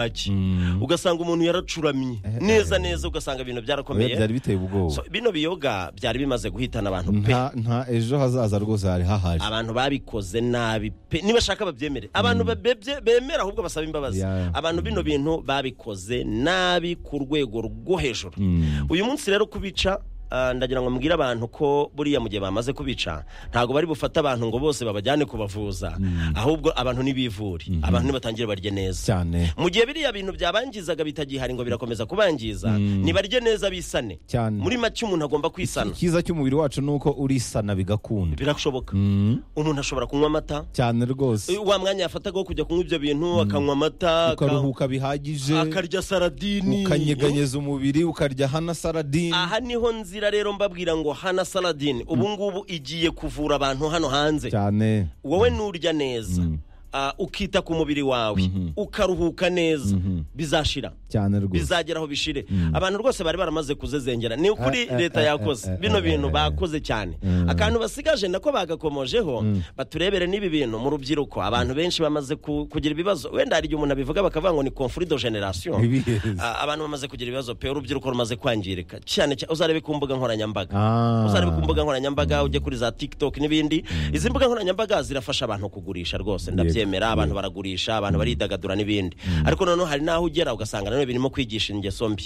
baki ugasanga umuntu yaracuramye neza neza ugasanga ibintu byarakomeye byari biteye ubwoba So, bino biyoga byari bimaze guhitana abantu pe nta nta ejo hazaza rwose hari hahaje abantu babikoze nabi pe nibashaka babyemere abantu babebye- bemera ahubwo basaba imbabazi Yeah. abantu bino bintu babikoze nabi ku rwego rwo hejuru uyu munsi rero kubica ah, ndagira ngo mbwire abantu ko buriya mu gihe bamaze kubica ntabwo bari bufate abantu ngo bose babajyane kubavuza ahubwo abantu ntibivure abantu nibatangire barye neza cyane mu gihe biriya bintu byabangizaga bitagihari ngo birakomeza kubangiza nibarye neza bisane Cyane. muri make umuntu agomba kwisana icyiza cy'umubiri wacu ni uko urisana bigakunda birashoboka umuntu ashobora kunywa amata cyane rwose wa mwanya yafataga wo kujya kunywa ibyo bintu akanywa amata aka- ukaruhuka bihagije akarya saradini ukanyeganyeza umubiri ukarya hana saradini aha niho nzira rero mbabwira ngo hana saladini ubu ngubu igiye kuvura abantu hano hanze cyane wowe nurya neza ah, ukita ku mubiri wawe ukaruhuka neza bizashira cyane rwose bizagera aho bishire abantu rwose bari baramaze kuzezengera ni ukuri Eh, eh, leta eh, eh, yakoze eh, bino eh, bintu eh, bakoze cyane akantu basigaje nako bagakomojeho baturebere n'ibi bintu mu rubyiruko abantu benshi bamaze ku- kugira ibibazo wenda hari igihe umuntu abivuga bakavuga ngo ni conflit de generation Ibihe. Ah, abantu bamaze kugira ibibazo pe urubyiruko rumaze kwangirika cyane cyane uzarebe ku mbuga nkoranyambaga Ah. uzarebe ku mbuga nkoranyambaga ujye kuri za tiktok n'ibindi izi mbuga nkoranyambaga zirafasha abantu kugurisha rwose ndabyemera abantu baragurisha abantu baridagadura n'ibindi ariko noneho hari n'aho ugera ugasanga nanone birimo kwigisha ingeso mbi